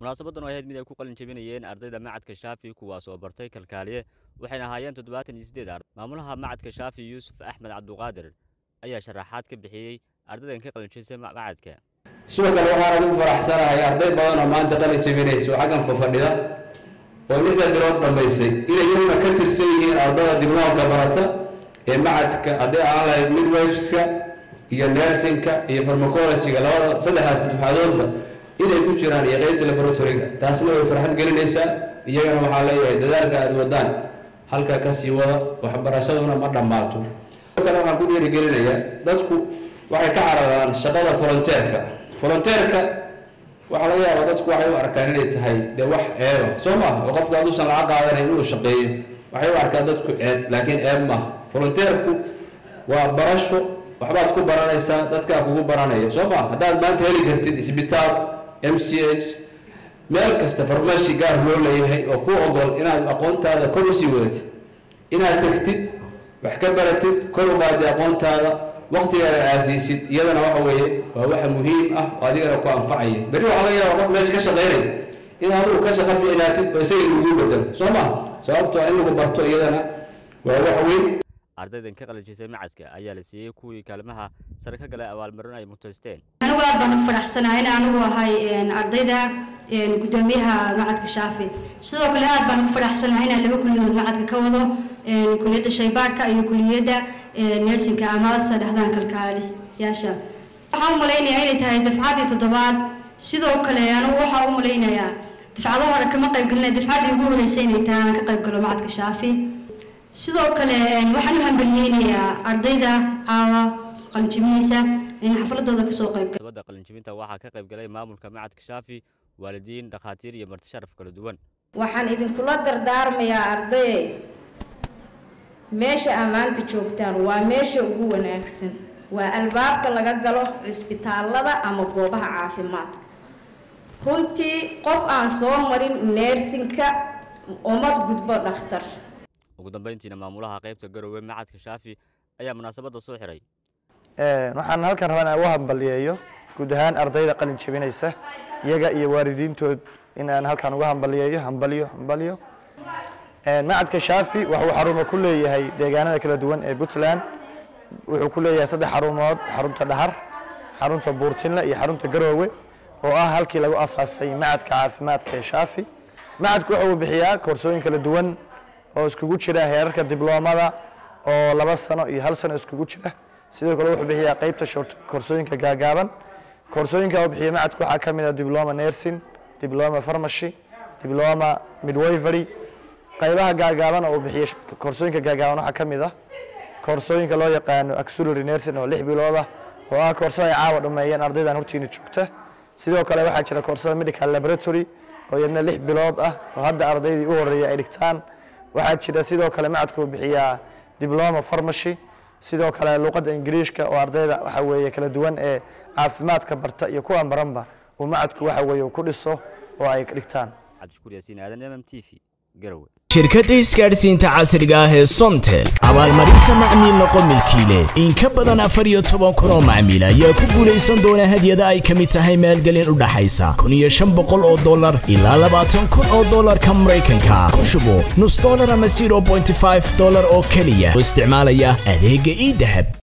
munaasabadan oo ahayd mid ay ku qalin jebinayeen ardayda macadka shaafi kuwaas oo bartay kalkaaliye waxayna ahaayeen toddobaatan iyo siddeed arday maamulaha macadka shaafi yuusuf axmed cabduqaadir ayaa sharaxaad ka bixiyey ardaydan ka qalin jebisay macadka sidoo kale waxaan ugu faraxsanahay arday badan oo maanta qalin jebinaysa oo xaggan fafadhida oo lixda bilood dhammaysay inay iyaguna ka tirsan yihiin ardada dibloomka barata ee macadka hadday aan lahayd midwiveska iyo nersinka iyo farmacologyga labada saddexdaas dufcadoodba inay ku jiraan iyo qeybta laboratoryga taasna way farxad gelinaysaa iyagana waxaa leeyahay dadaalka aada wadaan halkaa kasii wada waxbarashaduna ma dhammaato kale waxaan ku dhiirigelinayaa dadku waxay ka cararaan shaqada volonteerka volonteerka waxaa laga yaabaa dadku waxay u arkaan inay tahay dee wax ceeba soo maaha oo qofku hadduusan lacag qaadanayn inuu shaqeeyo waxay u arkaan dadku ceeb laakiin ceeb maaha volonteerku waa barasho waxbaad ku baranaysaa dadkaa kugu baranaya soo maaha haddaad maanta heli kartid isbitaal m c h meel kasta farmashi gaar loo leeyahay oo ku ogol inaad aqoontaada kor usii wadatid inaad tegtid wax ka baratid kor u qaadi aqoontaada waktigaana aasiisid iyadana waxa weeye waa waxa muhiim ah oo adigana ku anfacaya beri waxaa laga yaaba qof meesha ka shaqaynaya in adigu ka shaqo ficnaatid oo isaga lagu bedelo soo maha sababtoo in lagu barto iyadana waa wax weyn ardaydan ka qalin jebisay macadka ayaa la siiyey kuwii kaalmaha sare ka galay abaalmarin ay mutaysteen anigu aad baan u faraxsanahay in anigu ahay ardayda gudoomiyaha macadka shaafi sidoo kale aad baan ugu faraxsanahay inaan laba kuliyadood macadka ka wado kuliyadda shaybaarka iyo kuliyadda nersinka ama saddexdan kalkaaliyaasha waxaan u malaynayaa inay tahay dafcaddii toddobaad sidoo kale anigu waxaa u malaynayaa dafcado hore kama qaybgelina dafcaddii ugu horeysay inay tahay aan ka qayb galo macadka shaafi sidoo kale waxaan u hambaliyeynayaa ardayda caawa qalinjibinaysa in xafaladooda kasoo qayb sabada qalinjibinta waxaa ka qayb galay maamulka macadka shaafi waalidiin dhakhaatiir iyo marti sharaf kala duwan waxaan idinkula dardaarmayaa ardaye meesha aa maanta joogtaan waa meesha ugu wanaagsan waa albaabka laga galo cisbitaalada ama goobaha caafimaadka runtii qof aan soo marin neersinka umad gudbo dhakhtar ugu dambeyntiina maamulaha qaybta garowe macadka shaafi ayaa munaasabadda soo xiray waxaan halkan rabaa inaan u hambaliyeeyo guud ahaan ardayda qalin jebinaysa iyaga iyo waalidiintood in aan halkan uga hambaliyeeyo hambaliyo hambaliyo macadka shaafi waxuu xarumo ku leeyahay deegaanada kala duwan ee puntland wuxuu ku leeyahay saddex xarumood xarunta dhahar xarunta buurtinle iyo xarunta garoowe oo ah halkii lagu asaasay macadka caafimaadka ee shaafi macadku waxa uu bixiyaa koorsooyin kala duwan oo iskugu jira heerarka dibloomada oo laba sano iyo hal sano iskugu jira sidoo kale wuxuu bixiyaa qeybta koorsooyinka gaagaaban koorsooyinka uu bixiya macadku waxaa ka mid ah dibloma nursing dibloma pharmacy dibloma midwifery qaybaha gaagaaban oo uu bixiya koorsooyinka gaagaaban waxaa ka mid ah koorsooyinka loo yaqaano auxiliary nursing oo lix bilood ah oo ah koorsada ay caawa dhameeyeen ardaydan hortiina joogta sidoo kale waxaa jira koorsada medical laboratory oo iyadna lix bilood ah oo hadda ardaydii u horeeya ay dhigtaan waxaa jira sidoo kale macadku bixiyaa dibloma pharmacy sidoo kale luqadda ingiriishka oo ardayda waxa weeye kala duwan ee caafimaadka barta iyo kuwan baranba uu macadku waxa weeye ku dhiso oo ay dhigtaan cabdishukuur yaasiin aadan mm t v garowe shirkadda isgaadhsiinta casriga ah ee somtel abaalmarinta macmiil noqo milkiile in ka badan afar iyo toban kun oo macmiil ayaa ku guulaysan doona hadyada ay ka mid tahay maalgelin u dhaxaysa kun iyo shan boqol oo dollar ilaa labaatan kun oo dollarka maraykanka ku shubo nus dollar ama zero bointy five dollar oo keliya oo isticmaalaya adeegga ii dahab